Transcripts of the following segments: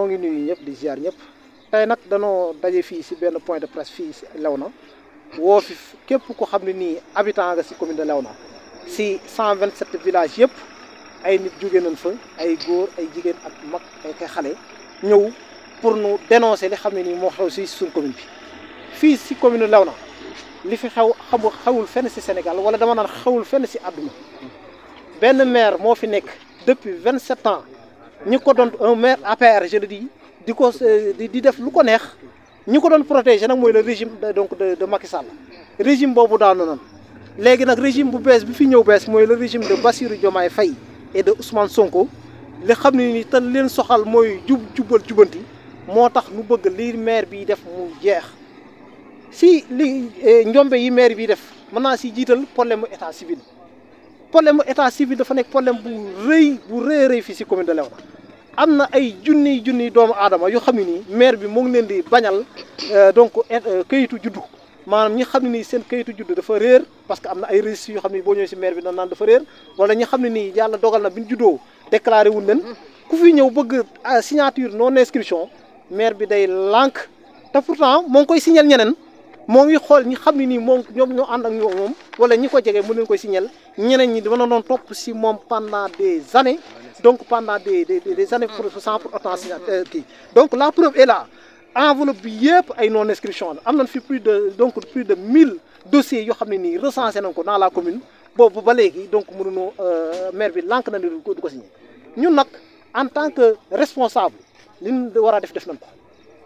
noo ngi nuyu ñëpp di ziar ñëpp tey nag danoo daje fii si benn point de presse fii si Léona woo fi képp ko xam ne nii habitant nga si commune de Léona si 127 villages yëpp ay nit jóge nañ fa ay góor ay jigéen ak mag ay kay xale ñëw pour nu dénoncer li xam ne nii moo xew si suñ commune bi fii si commune Léona li fi xew xamu xewul fenn si Sénégal wala dama naan xewul fenn si àdduna benn maire moo fi nekk depuis 27 ans ñi ko doon un maire APR je le dis di ko di def lu ko neex ñi ko doon protéger nag mooy le régime donc de de Macky Sall régime boobu daanu nan léegi nag régime bu bees bi fi ñëw bees mooy le régime de Bassirou Diomaye Faye et de Ousmane Sonko li xam ne ni te leen soxal mooy jub jubal jubanti moo tax nu bëgg li maire bi def mu jeex si li njombe yi maire bi def mën naa si jiital problème mu état civil problème mu état civil dafa nekk problème bu rëy bu rëy rëy fii si commune de Léona am na ay junniy junniy doomu aadama yoo xam ne nii maire bi mu ngi leen di bañal donc kayitu juddu maanaam ñi xam ne nii seen kayitu juddu dafa réer parce que am na ay registres yoo xam ne boo ñëwee si maire bi dañ naan dafa réer wala ñi xam ne nii yàlla dogal na bi ñu juddoo déclaré wuñ leen ku fi ñëw bëgg signature non inscription maire bi day lànk te pourtant moo ngi koy signal ñeneen moo ngi xool ñi xam ne nii moom ñoom ñoo ànd ak ñoom moom wala ñi ko jege mu leen koy signal ñeneen ñi dama doon topp si moom pendant des années donc pendant des des des années pour sans pour autant kii donc la preuve est là enveloppe bi yëpp ay non inscription la am nañ fi plus de donc plus de mille dossiers yoo xam ne nii recensé nañ ko dans la commune boobu ba léegi donc mënuñoo maire bi lànk na ni du ko du ko signé ñun nag en tant que responsable li ñu war a def def nañ ko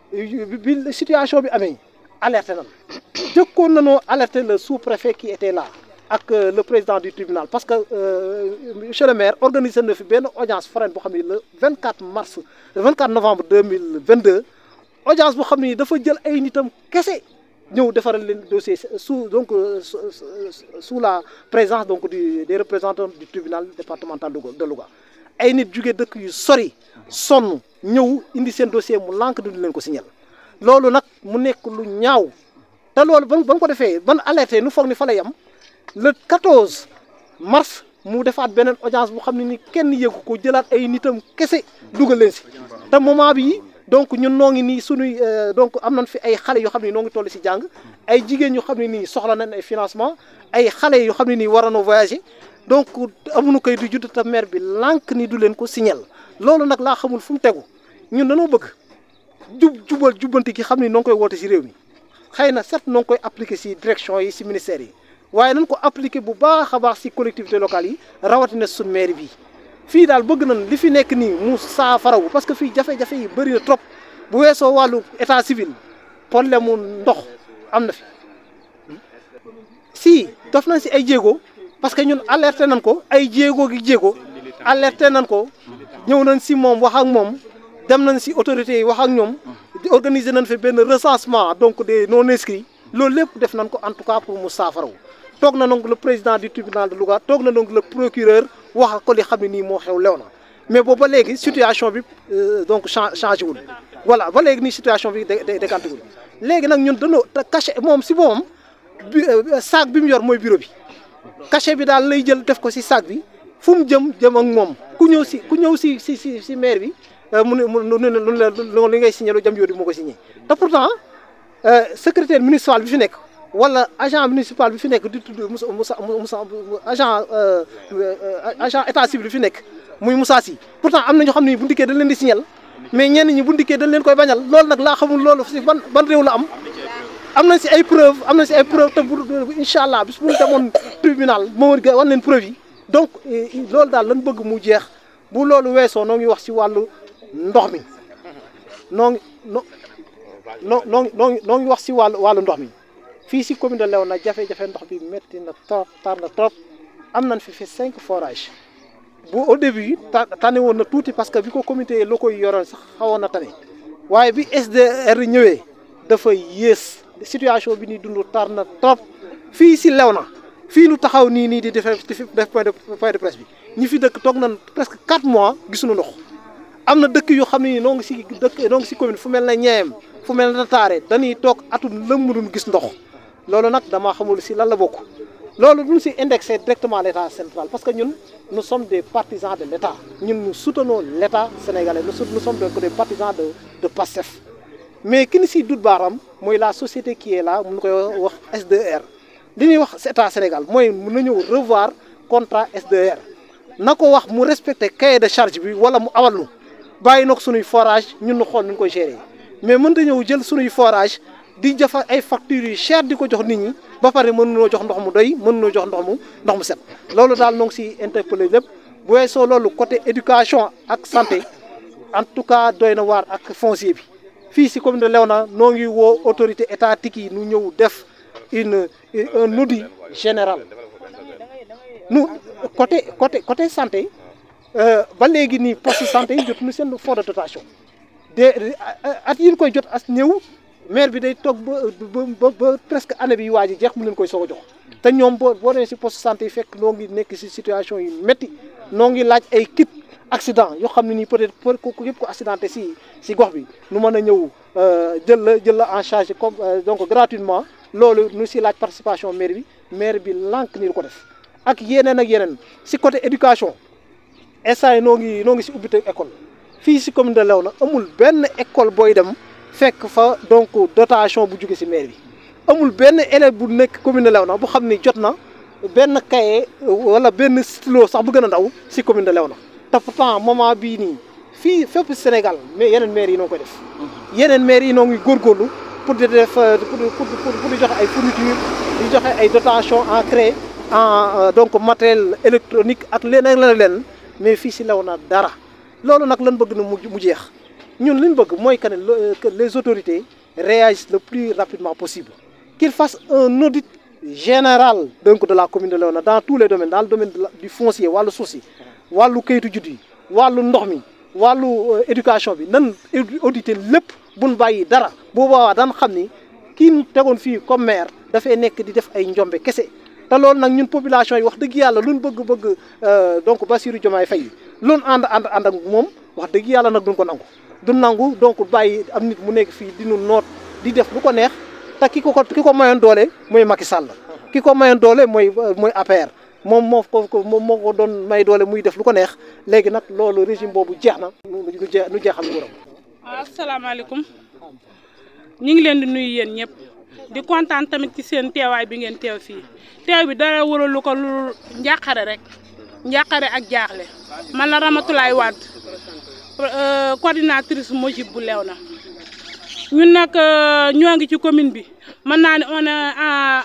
bi situation bi amee alerté nañ jëkkoon nañoo alerté le sous-préfet qui était là ak le président du tribunal parce que monsieur le maire organisé na fi benn audience foraine boo xam ne le 24 mars le 24 novembre 2022 audience boo xam ne dafa jël ay nitam kese ñëw defaral leen dossier sous donc sous la présence donc du des représentants du tribunal départemental de Louga ay nit jugee dëkk yu sori sonn ñëw indi seen dossier mu lànk duñu leen ko signal loolu nag mu nekk lu ñaaw te loolu ban ban ko defee ban alerté nu foog ni fa lay am le 14 mars mu defaat beneen audience bu xam ne ni kenn yëgu ko jëlaat ay nitam kese dugal leen si te moment bi donc ñun noo ngi nii sunuy donc am nañ fi ay xale yoo xam ne noo ngi toll si jàng ay jigéen yoo xam ne nii soxla nañ ay financement ay xale yoo xam ne nii war na voyager donc amuñu koy du judd te maire bi lànk ni du leen ko signal loolu nag laa xamul fu mu tegu ñun dañoo bëgg jub jubal jubbanti gi xam ne noo ngi koy woote si réew mi xëy na certes noo ngi koy appliquer si direction yi si ministère yi waaye nañ ko appliquer bu baax a baax si collectivité locale yi rawatina suñ maire bi fii daal bëgg nañ li fi nekk nii mu saafarawu parce que fii jafe-jafe yi bëri na trop bu weesoo wàllu état civil problème mu ndox am na fi si def nañ si ay jéego parce que ñun alerté nañ ko ay jéego gi jéego alerté nañ ko ñëw nañ si moom wax ak moom dem nañ si autorités yi wax ak ñoom organiser nañ fi benn recensement donc des non inscrits loolu lépp def nañ ko en tout cas pour mu saafarawu toog na donc le président du tribunal de Louga toog na donc le procureur wax ak ko li xam ne nii moo xew Léona mais boobu ba léegi situation bi donc changé wul voilà ba léegi nii situation bi day décanté wul léegi nag ñun dañoo te cachet moom si moom bi sac bi mu yor mooy bureau bi cachet bi daal lay jël def ko si sac bi fu mu jëm jëm ak moom ku ñëw si ku ñëw si si si si maire bi mu ne mu ne lu li ngay signé lu jëm yooyu moo ko signé te pourtant secrétaire municipal bi fi nekk. wala agent municipal bi fi nekk di tudd Moussa Moussa Moussa agent agent état civil bi fi nekk muy Moussa Sy pourtant am na ñoo xam ne bu ndikkee dañ leen di signal mais ñenn ñi bu ndikkee dañ leen koy bañal loolu nag laa xamul loolu si ban ban réew la am am nañ si ay preuve am nañ si ay preuve te bu incha allah bis bu ñu demoon tribunal moo war wan leen preuve yi donc loolu daal lan bëgg mu jeex bu loolu weesoo noo ngi wax si wàllu ndox mi noo ngi no noo noo ngi noo ngi wax si wàllu wàllu ndox mi fii si commune de Léona jafe-jafe ndox bi métti na trop tar na trop am nañ fi fi cinq forages bu au début tane woon na tuuti parce que bi ko comité locaux yi yoroon sax xawoon na tane waaye bi SDR ñëwee dafa yées situation bi ñuy dund tar na trop fii si Léona fii nu taxaw nii nii di def def point de point de presse bi ñi fi dëkk toog nañ presque quatre mois gisuñu ndox am na dëkk yoo xam ne noo ngi si dëkk noo ngi si commune fu mel na Ñeem fu mel na Taare dañuy toog atum lëmm duñ gis ndox loolu nag dama xamul si lan la bokk loolu duñ si indexé directement l' état central parce que ñun nous sommes des partisans de l' état ñun nous soutenons l' état sénégalais nous nous sommes des partisans de de PASTEF mais ki ni siy dut baaram mooy la société qui est là mun koy wax SDR li ñuy wax état Sénégal mooy mun na ñëw revoir contrat SDR na ko wax mu respecté cahier de charge bi wala mu awal nu bàyyi na ko sunuy forage ñun ñu xool nu ñu koy gérer mais mënta ñëw jël sunuy forage di jafa ay factures yu cher di ko jox nit ñi ba pare mënunoo jox ndox mu doy mënunoo jox ndox mu ndox mu set loolu daal noo ngi si interpellé lépp bu weesoo loolu côté éducation ak santé en tout cas doy na waar ak foncier bi fii si commune de Léona noo ngi woo autorité étatique yi nu ñëw def une un audit général nu côté côté côté santé ba léegi nii poste santé yi jotuñu seen fonds de dotation de at yi ñu koy jot as ñëw maire bi day toog ba ba ba presque année bi waa ji jeex mu leen koy soog a jox te ñoom boo boo demee si poste santé yi fekk noo ngi nekk si situation yu métti noo ngi laaj ay kit accident yoo xam ne nii peut-être pour ku yëpp ko accidenté si si gox bi nu mën a ñëw jël la jël la en charge comme donc gratuitement loolu nu si laaj participation maire bi maire bi lànk ni du ko def ak yeneen ak yeneen si côté éducation instant yi noo ngi noo ngi si ubbite école fii si commune de Léona amul benn école booy dem fekk fa donc dotation bu jóge si maire bi amul benn élève bu nekk commune de Léona bu xam ni jot na benn cahier wala benn stylo sax bu gën a ndaw si commune de Léona te pourtant moment bii nii fii fépp Sénégal mais yeneen maires yi noo koy def yeneen maires yi noo ngi góorgóorlu pour di def pour pour pour di joxe ay fourniture di joxe ay dotation en craie en donc matériel électronique ak leneen la leen mais fii si Léona dara loolu nag lan bëgg na mu mu jeex ñun li ñu bëgg mooy que ne que les autorités réagissent le plus rapidement possible qu'ils fassent un audit général donc de la commune de Léona dans tous les domaines dans le domaine du foncier wàllu suuf si wàllu kayitu judd yi wàllu ndox mi wàllu éducation bi nan auditer lépp buñ bàyyi dara boobaa daan xam ni kii ñu tegoon fii comme maire dafay nekk di def ay njombe kese te loolu nag ñun population yi wax dëgg yàlla luñ bëgg-bëgg donc Bassirou Diomaye Faye luñ ànd ànd ànd ak moom wax dëgg yàlla nag duñ ko nangu du nangu donc bàyyi am nit mu nekk fii di nu noot di def lu ko neex te ki ko ko ki ko mayoon doole mooy Macky Sall ki ko mayoon doole mooy mooy APR moom moo ko moom moo ko doon may doole muy def lu ko neex léegi nag loolu régime boobu jeex na nu jeex nu jeexal nguuram. waaw asalaamaaleykum ñu ngi leen di nuyu yéen ñëpp di kontaan tamit ci seen teewaay bi ngeen teew fii teew bi dara waralu ko lu njàqare rek njàqare ak jaaxle man la Ramatulaay Wade coordinatrice Mojib bu Léona ñun nag ñoo ngi ci commune bi mën naa ne on a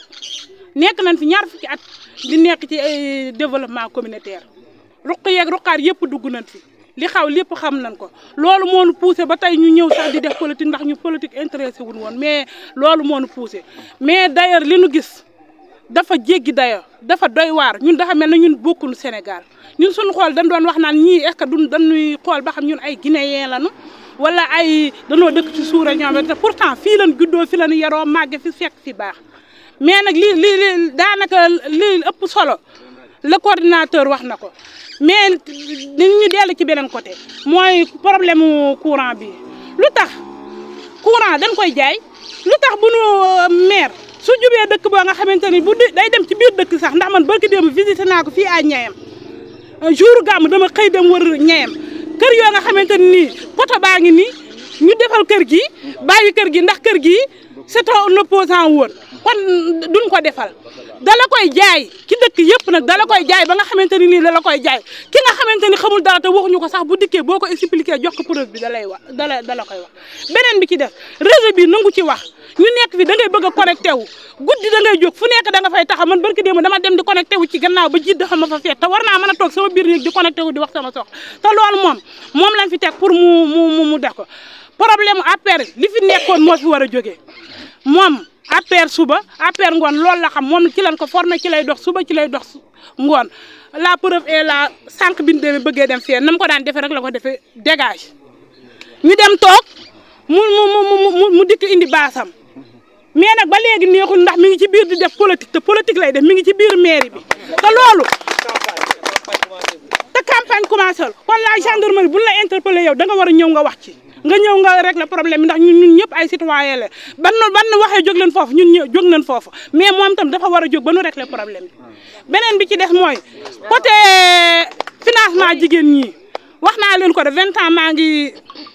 nekk nañ fi ñaar fukki at di nekk ci ay développement communautaire ruq yeeg ruqaar yëpp dugg nañ fi li xaw lépp xam nañ ko loolu moo nu poussé ba tey ñu ñëw sax di def politique ndax ñu politique intéressé wuñ woon mais loolu moo nu poussé mais d'ailleurs li nu gis dafa jéggi dayo dafa doy waar ñun dafa mel na ñun bokkunu Sénégal ñun suñu xool dañ doon wax naan ñii est-ce que duñ dañuy xool ba xam ñun ay guinéen lañu wala ay danoo dëkk ci suura ñoom te pourtant fii lañ juddoo fi lañu yaroo màgge fi fekk fi baax mais nag li li li daanaka li ëpp solo le coordinateur wax na ko mais ni ñu dellu ci beneen côté mooy problème mu courant bi lu tax courant dañ koy jaay lu tax bu nu maire su jubee dëkk boo nga xamante ni bu day dem ci biir dëkk sax ndax man barki démb visité naa ko fii à Ñayam jour gàmm dama xëy dem wër Ñayam kër yoo nga xamante ni nii poto baa ngi nii ñu defal kër gi bàyyi kër gi ndax kër gi c'est un opposant woon kon duñ ko defal dala koy jaay ci dëkk yëpp nag dala koy jaay ba nga xamante ni nii dala koy jaay ki nga xamante ni xamul dara te waxuñu ko sax bu dikkee boo ko expliqué jox ko preuve bi da lay wax dala dala koy wax beneen bi ci def réseau bi nangu ci wax ñu nekk fi da ngay bëgg a connecté wu guddi da ngay jóg fu nekk da nga fay taxaw man barki démb dama dem di connecté wu ci gannaaw ba jiit dafa ma fa fekk te war naa mën a toog sama biir néeg di connecté wu di wax sama sox te loolu moom moom lañ fi teg pour mu mu mu def ko problème APR li fi nekkoon moo fi war a jógee moom APR suba APR ngoon loolu la xam moom ci lañ ko formé ci lay dox suba ci lay dox ngoon la preuve est la sànq bi ñu demee bëggee dem fee na mu ko daan defee rek la ko defee dégage ñu dem toog mu mu mu mu dikk indi baasam mais nag ba léegi neexul ndax mi ngi ci biir di def politique te politique lay def mi ngi ci biir mairie bi te loolu te campagne commencé la kon la gendarmerie bu la interpellé yow da nga war a ñëw nga wax ci nga ñëw nga régler problème bi ndax ñun ñun ñëpp ay citoyen la ban ban waxee jóg leen foofu ñun ñë jóg nañ foofu mais moom tam dafa war a jóg ba nu régler problème bi beneen bi ci des mooy côté financement jigéen ñi wax naa leen ko de vingt ans maa ngi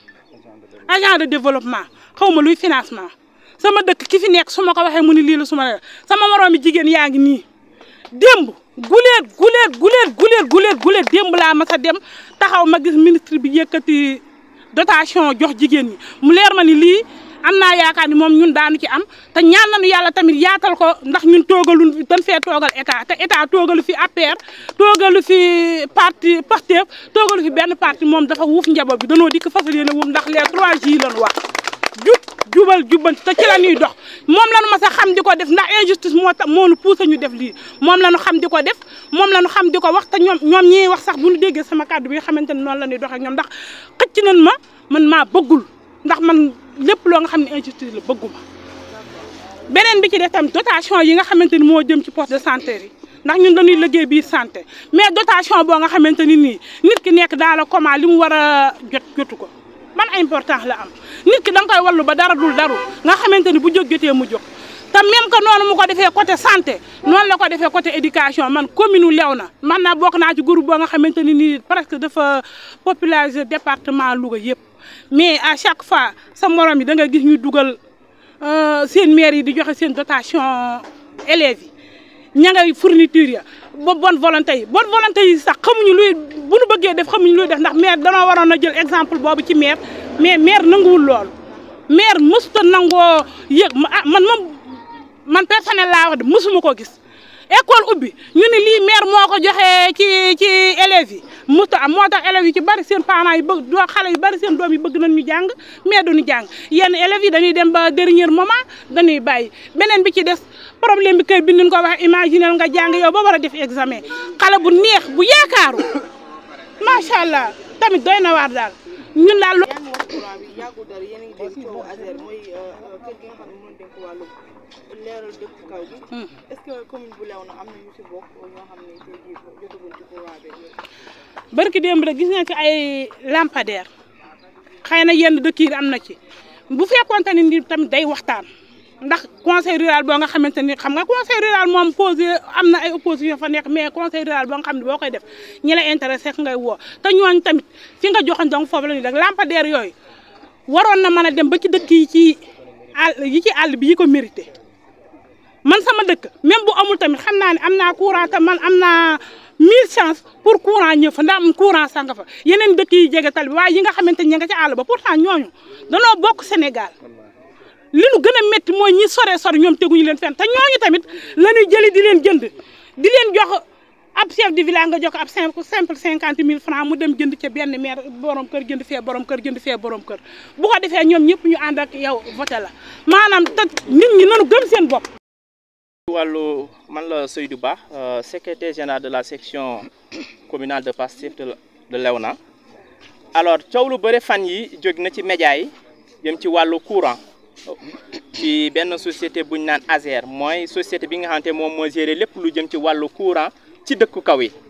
agent de développement xaw ma luy financement sama dëkk ki fi nekk su ma ko waxee mu ni lii la su ma la sama moroomi jigéen yaa ngi nii démb guleet guleet guleet guleet guleet guleet démb laa mas a dem taxaw ma gis ministre bi yëkkati dotation jox jigéen ñi mu leer ma ni lii am naa yaakaar ni moom ñun daanu ci am te ñaan nañu yàlla tamit yaatal ko ndax ñun toogalu dañ fee toogal état te état toogalu fi APR toogalu fi parti Pastef toogalu fi benn parti moom dafa wuuf njaboot bi danoo dikk fasal yéene wuuf ndax les trois J lañu wax jub jubal jubbanti te ci la ñuy dox moom la ñu mas a xam di ko def ndax injustice moo tax moo nu poussé ñu def lii moom la ñu xam di ko def moom la ñu xam di ko wax te ñoom ñoom ñiy wax sax bu ñu déggee sama kàddu bi nga xamante ne noonu la ñuy doxee ak ñoom ndax xëcc nañ ma man maa bëggul ndax man lépp loo nga xam ne injustice la bëgguma beneen bi ci def tamit dotation yi nga xamante ni moo jëm ci poste de santé yi ndax ñun dañuy liggéey biir santé mais dotation boo nga xamante ni nii nit ki nekk dans le coma li mu war a jot jotu ko man importance la am nit ki da nga koy wallu ba dara dul daru nga xamante ni bu jóg jotee mu jóg te même que noonu mu ko defee côté santé noonu la ko defee côté éducation man commune u Léona man naa bokk naa ci groupe boo nga xamante ni nii presque dafa populariser département Louga yëpp mais à chaque fois sa morom yi da nga gis ñu dugal seen maire yi di joxe seen dotation élèves yi ña ngay fourniture ya ba bonne volonté yi bonne volonté yi sax xamuñu luy bu nu bëggee def xamuñu luy def ndax maire danoo waroon a jël exemple boobu ci maire mais maire nanguwul loolu maire mësuta nangoo yëg ah man moom man personnel laa wax de mësuma ko gis école ubbi ñu ne lii maire moo ko joxee ci ci élèves yi mësuta am moo tax élèves yi ci bari seen parents yi bëgg doo xale yu bari seen doom yi bëgg nañ ñu jàng mais duñu jàng yenn élèves yi dañuy dem ba dernier moment dañuy bàyyi beneen bi ci des problème bi kër bi ñu ko wax imaginer nga jàng yow ba war a def examen xale bu neex bu yaakaaru macha allah tamit doy na waar daal ñun daal. yaa ngi wax courant bi yàggul dara yéen a ngi dégg coowu ASER mooy kër gi nga xam ne moo dénk wàllu leeral dëkk kaw bi. est-ce que commune bu Léona am na ñu ci bokk ñoo xam ne tey jii jotaguñ ci courant beeg yooyu. barki démb rek gis nañ ci ay lampadaire xëy na yenn dëkk yi am na ci bu fekkoonte ni ni tamit day waxtaan ndax conseil rural boo nga xamante ni xam nga conseil rural moom posé am na ay opposition fa nekk mais conseil rural boo nga xam ne boo koy def ñi la intéressé ngay woo te ñooñ tamit fi nga joxoon donc foofu la ñuy def lampadaire yooyu waroon na mën a dem ba ci dëkk yi ci àll yi ci àll bi yi ko mérité man sama dëkk même bu amul tamit xam naa ne am naa courant te man am naa mille chance pour courant ñëw fa ndax am courant sanga fa yeneen dëkk yi jege tal bi waaye yi nga xamante ni ña nga ci àll ba pourtant ñooñu danoo bokk Sénégal li nu gën a métti mooy ñi sore sore ñoom teguñu leen fenn te ñooñu tamit la ñuy jëli di leen jënd di leen jox ab chef de village nga jox ab simple simple cinquante mille francs mu dem jënd ca benn maire borom kër jënd fee borom kër jënd fee borom kër bu ko defee ñoom ñëpp ñu ànd ak yow voté la maanaam te nit ñi nanu gëm seen bopp. wàllu man la Seydou Ba secrétaire général de la section communale de Pastef de de Léona alors coow lu bëri fan yi jóg na ci média yi jëm ci wàllu courant ci benn société bu ñu naan ASER mooy société bi nga xamante moom moo géré lépp lu jëm ci wàllu courant ci dëkku kaw yi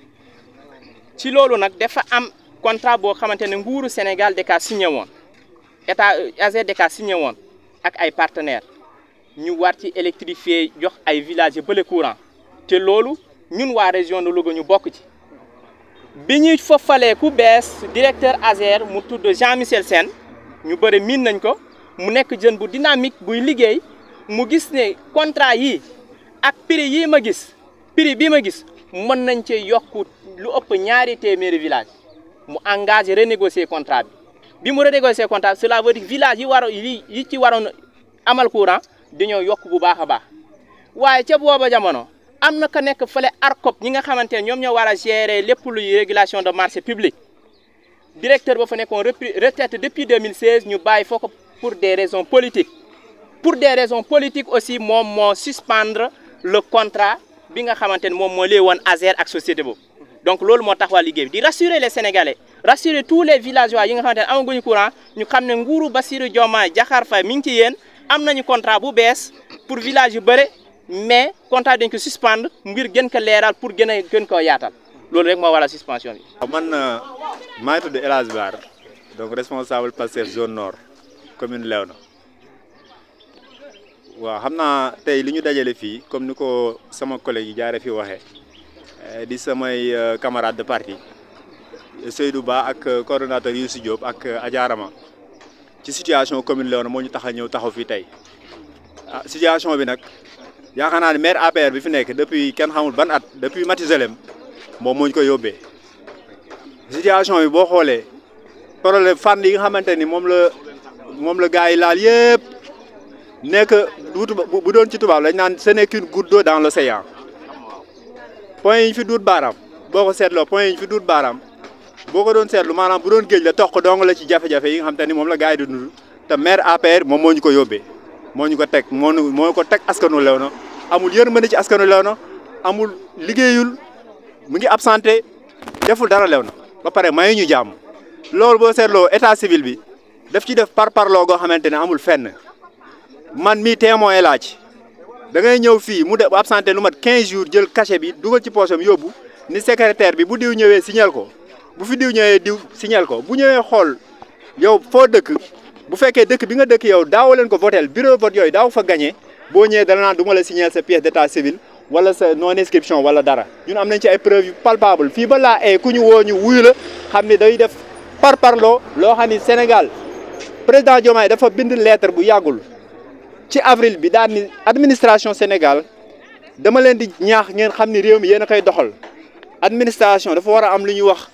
ci loolu nag dafa am contrat boo xamante ne nguuru Sénégal da kaa signé woon état ASER da kaa signé woon ak ay partenaires ñu war ci électrifier jox ay villages bële courant te loolu ñun waa région de Louga ñu bokk ci bi ñuy fofalee ku bees directeur ASER mu tudd Jean Michel Sène ñu bëri miin nañ ko mu nekk jeune bu dynamique buy liggéey mu gis ne contrat yi ak prix yii ma gis prix bii ma gis mën nañ cee yokk lu ëpp ñaari téeméeri village mu engagé renégocier contrat bi bi mu renégocier contrat bi cela veut dire village yi war yi yi ci waroon amal courant dañoo yokk bu baax a baax waaye ca booba jamono am na ka nekk fële ARCOP ñi nga xamante ne ñoom ñoo war a gérer lépp luy régulation de marché public directeur ba fa nekkoon retraite depuis 2016 ñu bàyyi foo ko pour des raisons politiques pour des raisons politiques aussi moom moo suspendre le contrat bi nga xamante ne moom moo lee woon ASER ak société boobu donc loolu moo tax waa liggéey bi di rassurer les sénégalais rassurer tous les villageois yi nga xamante ne amaguñu courant ñu xam ne nguuru Bassirou Diomaye Diakhar Faye mi ngi ci yéen am nañu contrat bu bees pour village yu bëre mais contrat dañ ko suspendre ngir gën ko leeral pour gën a gën koo yaatal loolu rek moo waral suspension bi. waaw man maa ngi tudd El Hadj Baar donc responsable Pastef zone nord commune Léona waaw xam naa tey li ñu dajale fii comme ni ko sama collègue yi jaare fi waxee di samay camarade de parti Seydou Ba ak coordonnateur Youssou Diop ak Adiarama ci situation commune Léona moo ñu tax a ñëw taxaw fii tey ah situation bi nag yaakaar naa ne maire APR bi fi nekk depuis kenn xamul ban at depuis Matizalem moom moo ñu ko yóbbee situation bi boo xoolee problème fànn yi nga xamante ni moom la moom la gars yi laal yëpp nekk bu doon ci tubaab lañ naan ce n'est qu'une goutte d'eau dans l'océan point yi ñu fi duut baaraam boo ko seetloo point yi ñu fi duut baaraam boo ko doon seetlu maanaam bu doon géej la toq dong la ci jafe-jafe yi nga xamante ni moom la gars yi di dund te maire APR moom moo ñu ko yóbbee moo ñu ko teg moo moo ko teg askanu Léona amul yërmande ci askanu Léona amul liggéeyul mu ngi absenté deful dara Léona ba pare mayu ñu jàmm loolu boo seetloo état civil bi daf ci def par parloo goo xamante ne amul fenn man mii témoin laa ci da ngay ñëw fii mu def absenté lu mat 15 jours jël cachet bi dugal ci poosam yóbbu ni secrétaire bi bu diw ñëwee signal ko bu fi diw ñëwee diw signal ko bu ñëwee xool yow foo dëkk bu fekkee dëkk bi nga dëkk yow daaw leen ko votel bureau vote yooyu daaw fa gagné boo ñëwee dana naan du ma la signal sa pièce d'état civil wala sa non inscription wala dara ñun am nañ ci ay preuves yu palpable fii ba laa ay ku ñu woo ñu wuyu la xam ne day def par parloo loo xam ni Sénégal président Diomaye dafa bind lettre bu yàggul ci avril bi daal ni administration Sénégal dama leen di ñaax ngeen xam ni réew mi yéen a koy doxal administration dafa war a am lu ñuy wax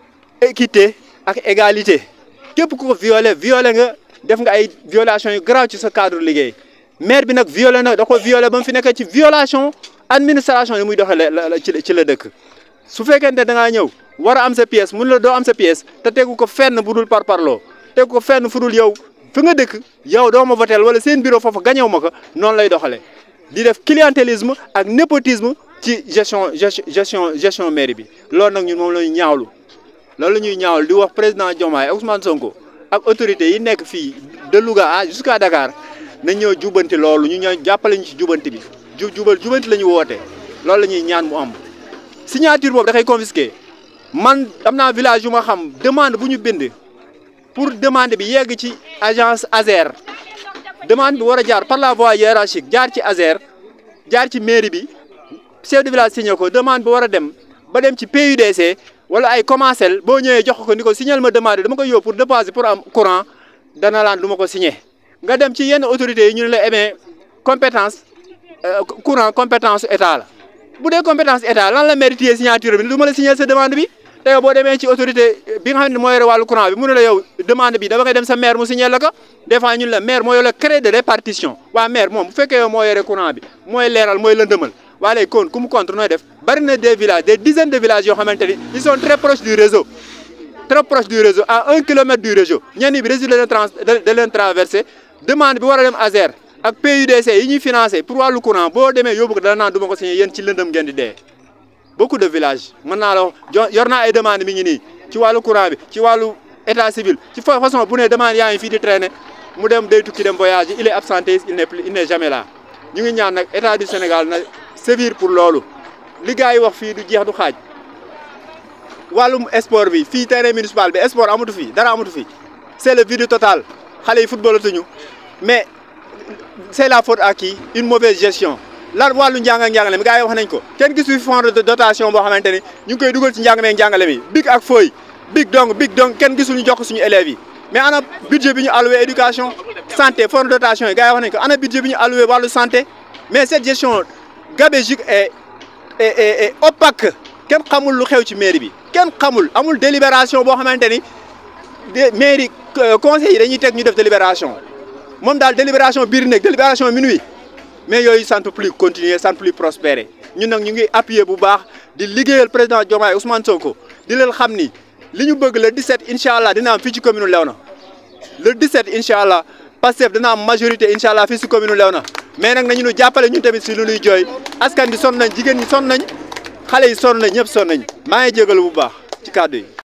équité ak égalité képp ku ko violé violé nga def nga ay violation yu grave ci sa cadre liggéey maire bi nag violé na da ko violé ba mu fi nekk ci violation administration yi muy doxalee la ci ci la dëkk su fekkente da ngaa ñëw war a am sa pièce mun la doo am sa pièce te tegu ko fenn bu dul par parloo tegu ko fenn fu dul yow fi nga dëkk yow doo ma votel wala seen bureau foofu gañew ma ko noonu lay doxalee di def clientélisme ak népotisme ci gestion gestion gestion mairie bi loolu nag ñun moom la ñu ñaawlu loolu la ñuy ñaawlu di wax président Diomaye Ousmane Sonko ak autorités yi nekk fii de Louga à jusqu'à Dakar nañ ñëw jubanti loolu ñu ñëw jàppale ñu ci jubanti bi ju jubal jubanti la ñu woote loolu la ñuy ñaan mu am signature boobu da koy confisqué man am naa village yu ma xam demande bu ñu bind pour demande bi yegg ci agence ASER demande bi war a jaar par la voie hiérarchique jaar ci ASER jaar ci mairie bi chef de village signé ko demande bi war a dem ba dem ci PUDC wala ay commencel boo ñëwee jox ko ni ko signal ma demande dama koy yóbbu pour déposer pour am courant dana laan du ma ko signé nga dem ci yenn autorités yi ñu ne la amee compétence courant compétence état la bu dee compétence état lan la mérité signature bi du ma la signer sa demande bi te yow boo demee ci autorité bi nga xam ne moo yore wàllu courant bi mu ne la yow demande bi dama ngay dem sa maire mu signer la ko des fois ñun la maire moo yore crédit de répartition waa maire moom bu fekkee yow moo yore courant bi mooy leeral mooy lëndëmal waa léegi kon ku mu contre nooy def bari na des villages des dizaines de villages yoo xamante ni ils sont très proches du réseau très proches du réseau à un kilomètre du réseau ñenn bi réseau de leen trans de leen traversé demande bi war a dem ASER ak PUDC yi ñuy financé pour wàllu courant boo demee yóbbu ko dana naan du ma ko signé yéen ci lëndëm ngeen di dee beaucoup de villages mën naa la wax yor naa ay demande mi ngi nii ci wàllu courant bi ci wàllu état civil ci façon bu ne demande yaa ngi fii di traîner mu dem day tukki dem voyage il est absenté il n'est plus il n'est jamais là ñu ngi ñaan nag état du Sénégal na sévir pour loolu li gars yi wax fii du jeex du xaaj wàllum sport bi fii terrain municipal bi sport amatu fi dara amatu fi c'est le vide total xale yi footballatuñu mais c'est la faute à qui une mauvaise gestion lan wàllu njàng ak njàngale mi gars yi wax nañ ko kenn gisu fi fond de dotation boo xamante ni ñu ngi koy dugal ci njàng meeg njàngale mi big ak fooy big dong big dong kenn gisul ñu jox ko suñu élèves yi mais ana budget bi ñu alloué éducation santé fond de dotation yi gars yi wax nañ ko ana budget bi ñu alloué wàllu santé mais cette gestion gabégique et et et opaque kenn xamul lu xew ci mairie bi kenn xamul amul délibération boo xamante ni mairie conseil yi dañuy teg ñu def délibération moom daal délibération biir nekk délibération minuit mais yooyu ça ne peut plus continuer ça ne peut plus prospérer ñun nag ñu ngi appuyer bu baax di liggéeyal président Diomaye Ousmane Sonko di leen xam ni li ñu bëgg le 17 incha allah dina am fii ci commune Léona le 17 incha allah Pastef dina am majorité incha allah fii si commune Léona mais nag nañu ñu jàppale ñun tamit si lu ñuy jooy askan bi sonn nañ jigéen ñi sonn nañ xale yi sonn nañ ñëpp sonn nañ maa ngi jégalu bu baax ci kàddu yi.